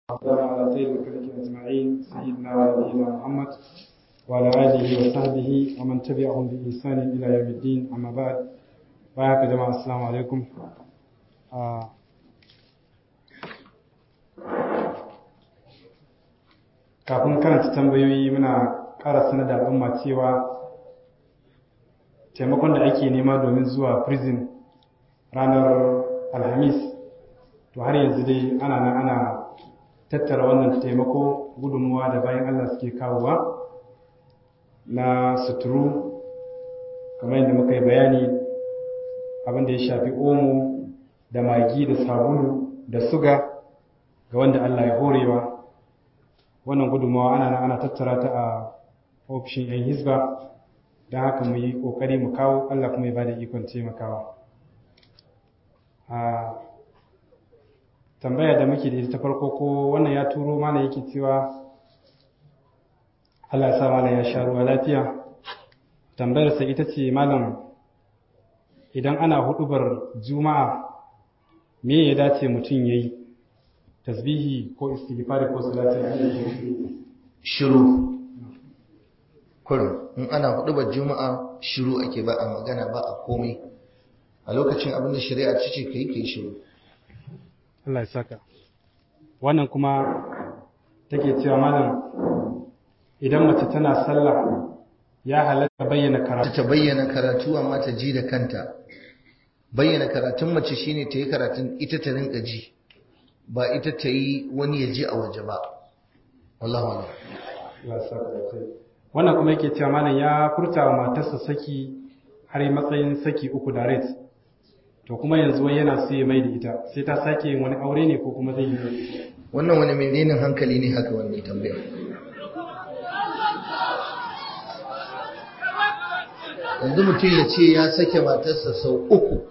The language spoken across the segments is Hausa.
والسلام على خير الخلق أجمعين سيدنا ونبينا محمد وعلى آله وصحبه ومن تبعهم بإحسان إلى يوم الدين أما بعد بارك جماعة السلام عليكم kafin karanta tambayoyi muna ƙara sanar da al'umma cewa taimakon da ake nema domin zuwa prison ranar alhamis to har yanzu dai ana nan ana tattara wannan taimako gudunmuwa da bayan allah suke kawowa na suturu kamar yadda muka yi bayani abin da ya shafi omo da magi da sabulu da suga ga wanda allah ya horewa wannan gudunmawa ana nan ana tattara ta a ofishin 'yan hisba don haka mu yi ƙoƙari mu kawo allah kuma ya ba da ikon taimakawa a tambaya da muke da ita ta farko ko wannan ya turo mana yake cewa allah ya sa malam ya sha ruwa lafiya tambayarsa ita ce malam idan ana hudubar juma'a me ya dace mutum ya yi tasbihi ko istighfari ko salatin shiru kurum in ana hudubar juma'a shiru ake ba a magana ba a komai a lokacin abin da shari'a ta ce kai kai shiru Allah ya saka wannan kuma take cewa malam idan mace tana sallah ya halatta bayyana karatu ta bayyana karatu amma ta ji da kanta bayyana karatun mace shine ta yi karatun ita ta rinka ji ba ita ta yi wani ya ji a waje ba wallahu a'lam wannan kuma yake cewa malam ya furta wa matarsa saki har matsayin saki uku da ret to kuma yanzu wai yana so ya mai da ita sai ta sake yin wani aure ne ko kuma zai yi wannan wani menene hankali ne haka wannan tambaya yanzu mutum ya ce ya sake matarsa sau uku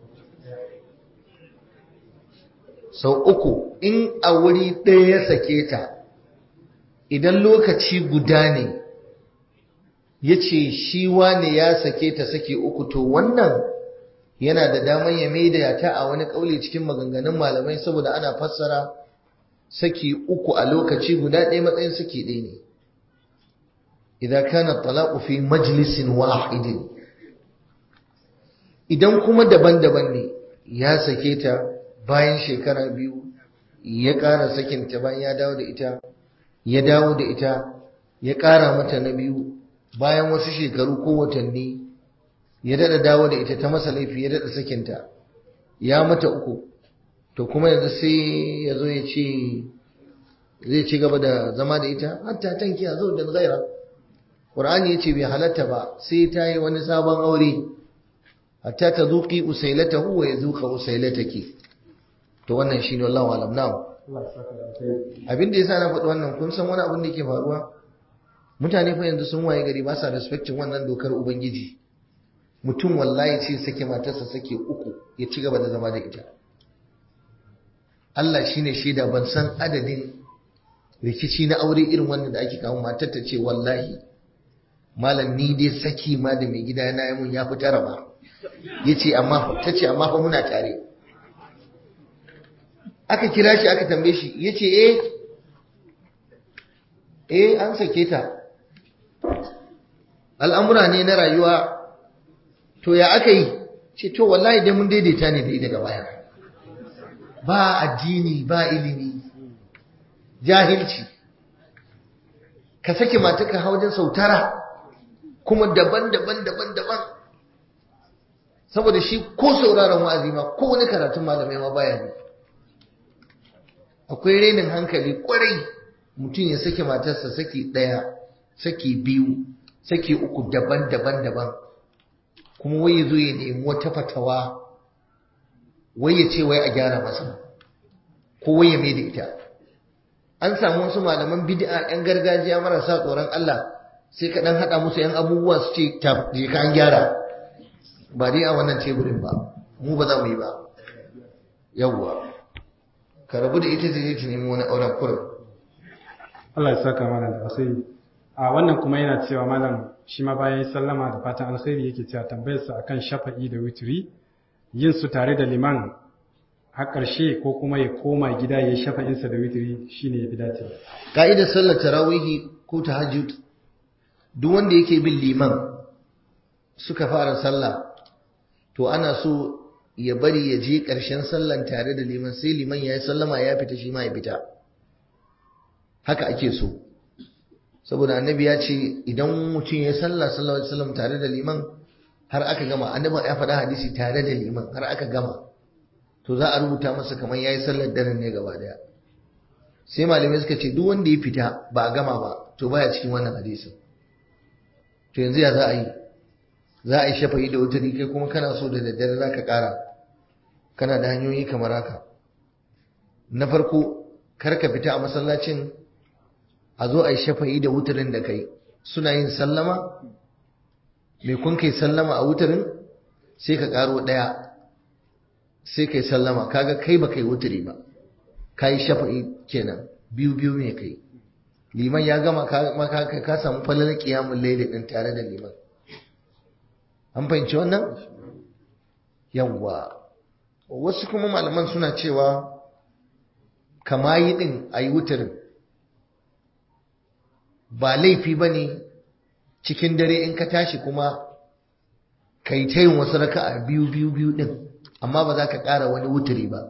sau uku in a wuri ɗaya ya sake ta idan lokaci guda ne ya ce shi wane ya sake ta sake uku to wannan yana da daman ya maida ta a wani ƙauli cikin maganganun malamai saboda ana fassara saki uku a lokaci guda ɗaya matsayin saki ɗaya ne idan kana talaqu fi majlisin wahidin idan kuma daban-daban ne ya sake ta bayan shekara biyu ya ƙara sakinta bayan ya dawo da ita ya dawo da ita ya ƙara mata na biyu bayan wasu shekaru ko watanni ya daɗa dawo da ita ta masa laifi ya daɗa sakinta ya mata uku to kuma yanzu sai ya zo ya ce zai ci gaba da zama da ita hatta tanki a zo da zaira Qur'ani ya ce bai halatta ba sai ta yi wani sabon aure hatta ta zuƙi usailatahu wa ya zuƙa usailataki to wannan shine wallahu alam na'am abin da yasa na faɗi wannan kun san wani abin da yake faruwa mutane fa yanzu sun waye gari ba sa respectin wannan dokar ubangiji mutum wallahi ce sake matarsa sake uku ya ci gaba da zama da ita Allah shine shaida ban san adadin rikici na aure irin wannan da ake kawo matar ta ce wallahi malam ni dai saki ma da mai gida na yi mun ya fi tara ba yace amma ta ce amma fa muna tare aka kira shi aka tambaye shi ya ce eh eh an sake ta al'amura ne na rayuwa to ya aka yi ce to wallahi dai mun daidaita ne da ita daga baya ba addini ba ilimi jahilci ka sake mataka haujin sautara kuma daban-daban daban-daban saboda shi ko sauraron wa'azi ma ko wani karatun malamai ma baya ne akwai renin hankali kwarai mutum ya sake matarsa saki ɗaya saki biyu saki uku daban-daban daban kuma wai ya zo ya nemi wata fatawa wai ya ce wai a gyara masa ko wai ya mai da ita an samu wasu malaman bid'a yan gargajiya marasa tsoron Allah sai ka dan hada musu yan abubuwa su ce je ka an gyara ba dai a wannan teburin ba mu ba za mu yi ba yawwa ka rabu da ita zai ta nemi wani auren kurin. Allah ya saka malam da alkhairi. A wannan kuma yana cewa malam shi ma bayan sallama da fatan alkhairi yake cewa tambayarsa akan shafa'i da witri yin su tare da liman har ƙarshe ko kuma ya koma gida ya shafa insa da witiri shine ya fi dacewa ka'idar sallar tarawihi ko tahajjud duk wanda yake bin liman suka fara sallah to ana so ya bari ya je ƙarshen sallan tare da liman sai liman ya yi sallama ya fita shi ma ya fita haka ake so saboda annabi ya ce idan mutum ya sallah sallallahu alaihi wasallam tare da liman har aka gama annabi ya faɗa hadisi tare da liman har aka gama to za a rubuta masa kamar yayi sallar daren ne gaba daya sai malamai suka ce duk wanda ya fita ba a gama ba to baya cikin wannan hadisin to yanzu ya za a yi za a yi shafa'i da wutari kai kuma kana so da daddare za ka ƙara kana da hanyoyi kamar haka na farko kar ka fita a masallacin a zo a yi shafa'i da wutarin da kai suna yin sallama mai kun kai sallama a wutarin sai ka ƙaro ɗaya sai kai sallama kaga kai ba kai wutari ba ka yi shafa'i kenan biyu biyu ne kai liman ya gama ka samu falalar kiyamun laili din tare da liman an fahimci wannan yawwa wasu kuma malaman suna cewa kama yi din a yi wutarin ba laifi ba ne cikin dare in ka tashi kuma ka yi ta yin wasu raka a biyu biyu biyu din amma ba za ka ƙara wani wutari ba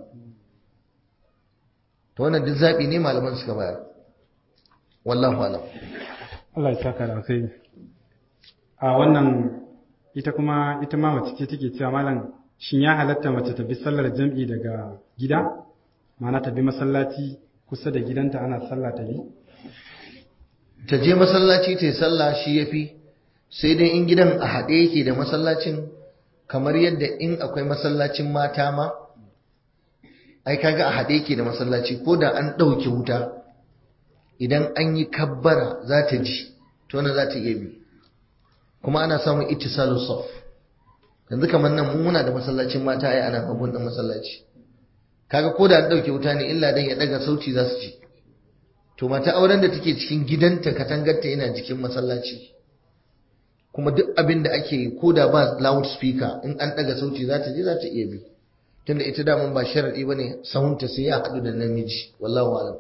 ta wannan duk zaɓi ne malaman suka bayar wallahu alam Allah ya saka da alkhairi a wannan ita kuma ita ma mace ce take cewa malam shin ya halatta mace ta bi sallar jam'i daga gida ma'ana ta bi masallaci kusa da gidanta ana sallah ta bi ta je masallaci ta yi sallah shi yafi sai dai in gidan a haɗe yake da masallacin kamar yadda in akwai masallacin mata ma ai kaga a haɗe yake da masallaci ko da an ɗauke wuta idan an yi kabbara za ta ji to na za ta iya bi kuma ana samun ittisalu saf yanzu kamar nan mun muna da masallacin mata ai ana hagun da masallaci kaga ko da an dauke wuta ne illa dan ya daga sauti za su ji to mata auren da take cikin gidanta katangarta yana jikin masallaci kuma duk abin da ake yi ko da ba loudspeaker in an daga sauti za ta ji za ta iya bi tunda ita daman ba sharadi bane sahunta sai ya haɗu da namiji wallahu alam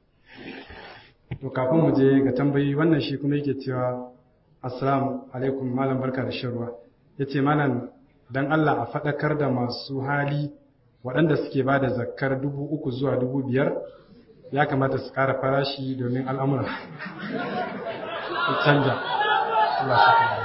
to kafin mu je ga tambayi wannan shi kuma yake cewa assalamu alaikum malam barka da shan ruwa yace malam dan Allah a faɗakar da masu hali waɗanda suke ba da zakkar dubu uku zuwa dubu biyar ya kamata su ƙara farashi domin al'amura su canja Allah saka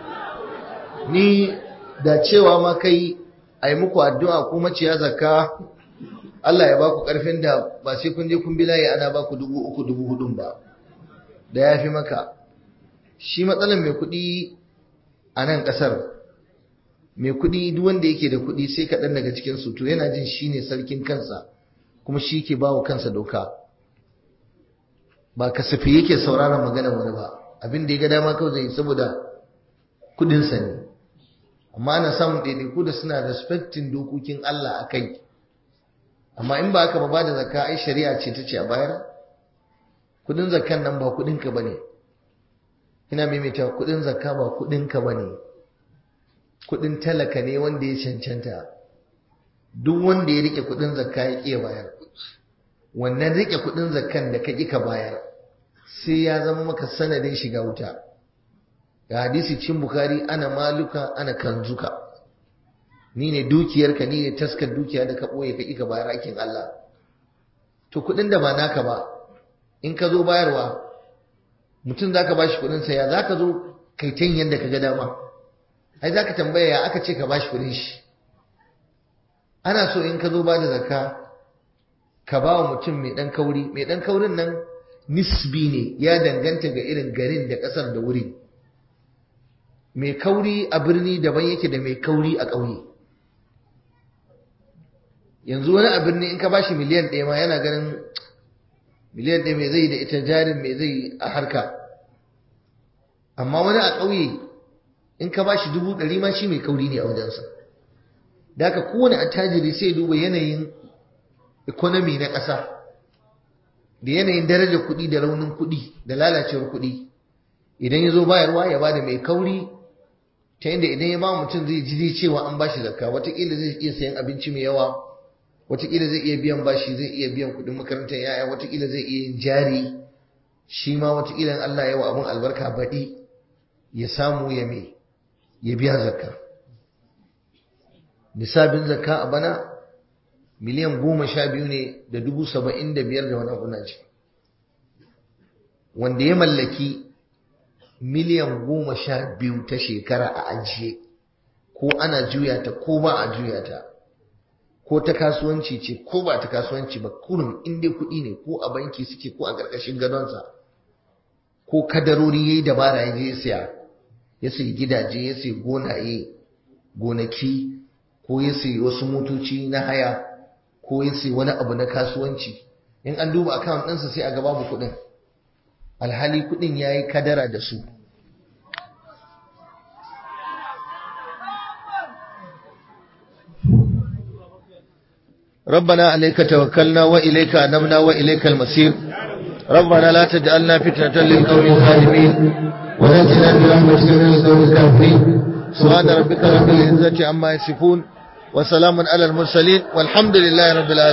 ni da cewa ma kai a yi muku addu'a ko maciya zakka Allah ya baku ƙarfin da ba sai kun je kun bi layi ana baku dubu uku dubu hudun ba da ya fi maka shi matsalar mai kuɗi a nan ƙasar mai kuɗi duk wanda yake da kuɗi sai kaɗan daga cikin su to yana jin shi ne sarkin kansa kuma shi ke bawa kansa doka ba kasafi yake sauraron maganar wani ba abin da ya ga dama kawai zai saboda kuɗinsa ne amma ana samun ɗaiɗaiku da suna respectin dokokin Allah a kai amma in ba haka ba ba da zakka ai shari'a ce ta ce a bayar kudin zakkan nan ba kudinka bane ina maimaita kudin zakka ba kudinka bane kudin talaka ne wanda ya cancanta duk wanda ya rike kudin zakka ya ƙi bayar wannan rike kudin zakkan da ka ƙi ka bayar sai ya zama maka sanadin shiga wuta ga hadisi cin bukari ana maluka ana kanzuka ni ne dukiyarka ni ne taskar dukiya da ka ɓoye ka ƙi ka bayar aikin Allah to kuɗin da ba naka ba in ka zo bayarwa mutum za ka ba shi kuɗinsa ya za ka zo kai ta yadda ka ga dama ai za ka tambaya ya aka ce ka ba shi kuɗin shi ana so in ka zo ba da zakka ka ba wa mutum mai ɗan kauri mai ɗan kaurin nan nisbi ne ya danganta ga irin garin da ƙasar da wuri mai kauri a birni daban yake da mai kauri a ƙauye yanzu wani a birni in ka bashi miliyan ɗaya ma yana ganin miliyan ɗaya mai zai da ita jarin mai zai a harka amma wani a ƙauye in ka bashi dubu ɗari ma shi mai kauri ne a wajensa da haka kowane attajiri sai duba yanayin economy na ƙasa da yanayin darajar kuɗi da raunin kuɗi da lalacewar kuɗi idan ya zo bayarwa ya bada mai kauri ta yadda idan ya ba mutum zai ji cewa an bashi zakka watakila zai iya sayan abinci mai yawa watakila zai iya biyan bashi zai iya biyan kudin makarantar yaya watakila zai iya yin jari shi ma watakila Allah ya wa abun albarka baɗi ya samu ya me ya biya zakka nisabin zakka a bana miliyan goma sha biyu ne da dubu saba'in da biyar da wani abu na ce wanda ya mallaki miliyan goma sha biyu ta shekara a ajiye ko ana juya ta ko ba a juya ta ko ta kasuwanci ce ko ba ta kasuwanci ba kurum in dai kuɗi ne ko a banki suke ko a ƙarƙashin gadonsa ko kadarori ya yi dabara ya je ya siya ya sayi gidaje ya sayi gonaye gonaki ko ya sayi wasu motoci na haya ko ya sayi wani abu na kasuwanci in an duba akawun ɗinsa sai a ga babu kuɗin alhali kuɗin ya yi kadara da su ربنا عليك توكلنا وإليك أنبنا وإليك المصير ربنا لا تجعلنا فتنة للقوم الظالمين ونجنا برحمتك من القوم الكافرين سبحان ربك رب العزة عما يصفون وسلام على المرسلين والحمد لله رب العالمين